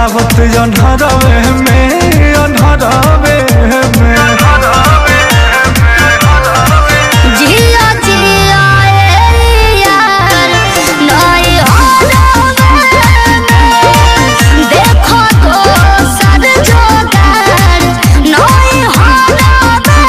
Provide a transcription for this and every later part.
बितावत अनहरवे में अनहरवे में जिया जिया ए यार नई होरवे देखो तो सर जोगार नई होरवे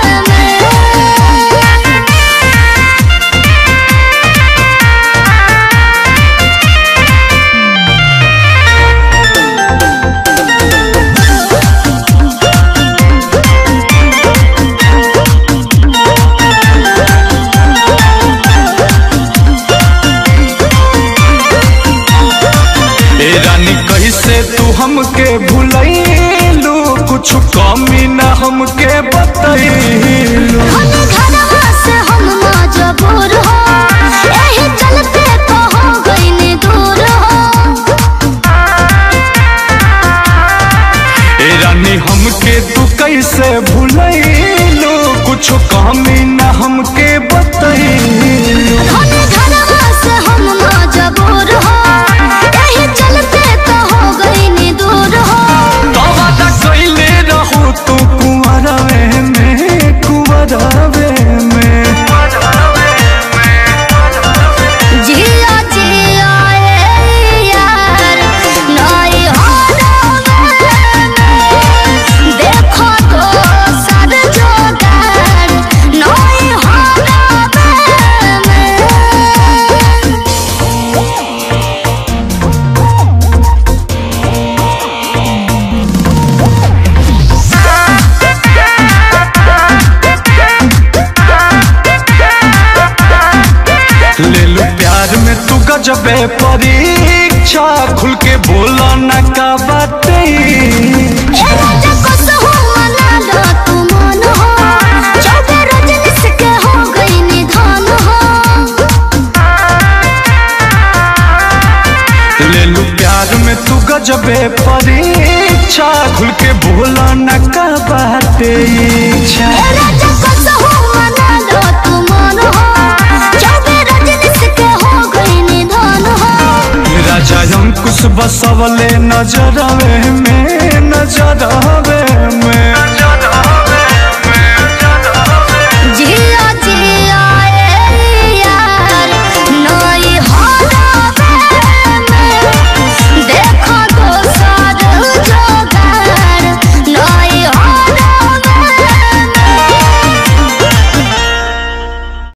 ए रानी कैसे तू हमके भूलैलू कुछ कमी न हमके बतैलू हम घरवा से हम मजबूर हो एही चलते तो हो गइनी दूर हो ए रानी हमके तू कैसे भूलैलू कुछ कमी न हमके बतैलू हम घरवा से हम मजबूर हो एही चलते तो हो गइनी दूर हो तो वादा कैले रहू तू कुंवरवे में कुंवरवे में जिया जिया ए यार नई होरवे देखो तो सर जोगार नई होरवे ले लो प्यार में तू गजबे परीक्षा खुल के बोला न का बातें ए राजा कसहु मना लो तू मन हो चौबे रजनीश के हो गई निधन हो ले लू प्यार में तू गजबे परीक्षा खुल के बोला न का बातें इच्छा ए राजा कसहु मना लो तू मन हो चौबे रजनीश के हो गई निधन हो राजा अंकुश बसवले नजरवे में नजरवे में